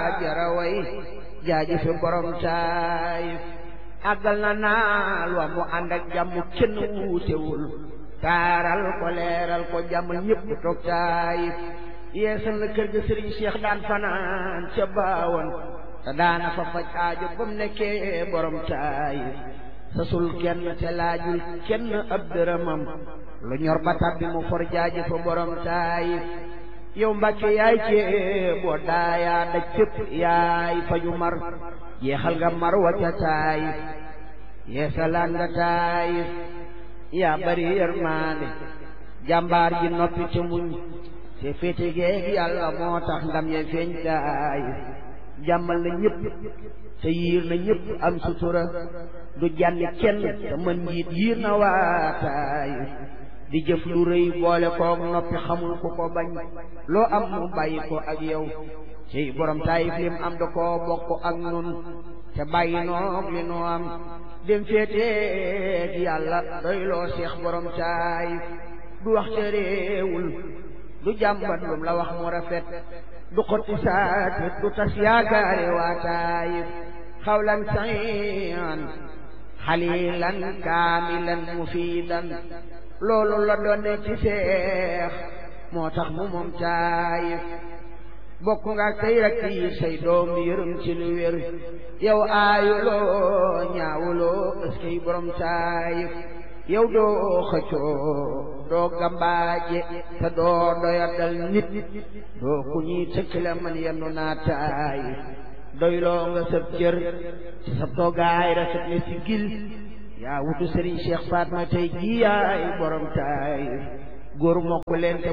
jaraway jaaji fi borom taayif àggal na naal wa mu ànd ak jàmm kenn wuutewul taaral ko leeral ko jàmm ñépp toog taayif yeesal na kër ga sëriñ Cheikh daan fanaan ca baawoon te daana fa faj aajo ba mu nekkee borom taayif sasul kenn te laajul kenn ab dërëmam lu ñor ba tàbbi mu for jaaji fa borom taayif yow mbàkke yaay cee boo daayaa daj fépp yaay faju mar jeexal nga mar wa ca taayif yeesalaan nga taayif yaa bari yërmaande jàmbaar ji noppi te muñ te féete geeg yàlla moo tax ndam ye feeñ taayif jàmmal na ñëpp te yiir na ñëpp am sutura du jànni kenn te mën njiit yiir na waa taayif di jëf lu rëy boole koog noppi xamul ku ko bañ loo am mu bàyyi ko ak yow ci borom taayif lim am da koo bokk ak nun te bàyyi noog li nu am dem féeteeg yàlla doy loo seex borom taayif du wax te réewul du jàmbat lum la wax mu rafet du xotti saatit du tas yaakaare waa taayif xawlan sayan xalilan kaamilan mufiidan loolu la doon ci seex moo tax mu moom taayif bokk nga tey rek yi say doom yërëm ci lu wér yow aayuloo ñaawuloo ëskey borom taayif yow doo xëccoo doo gambaaje te doo doyadal nit doo ku ñuy tëkkale man yennu naa taayif doyloo nga sab cër ci sa toogaay rafet ne si gil yaa wutu Serigne Cheikh Fatma tey jii yaay borom taayif góor mokk leen te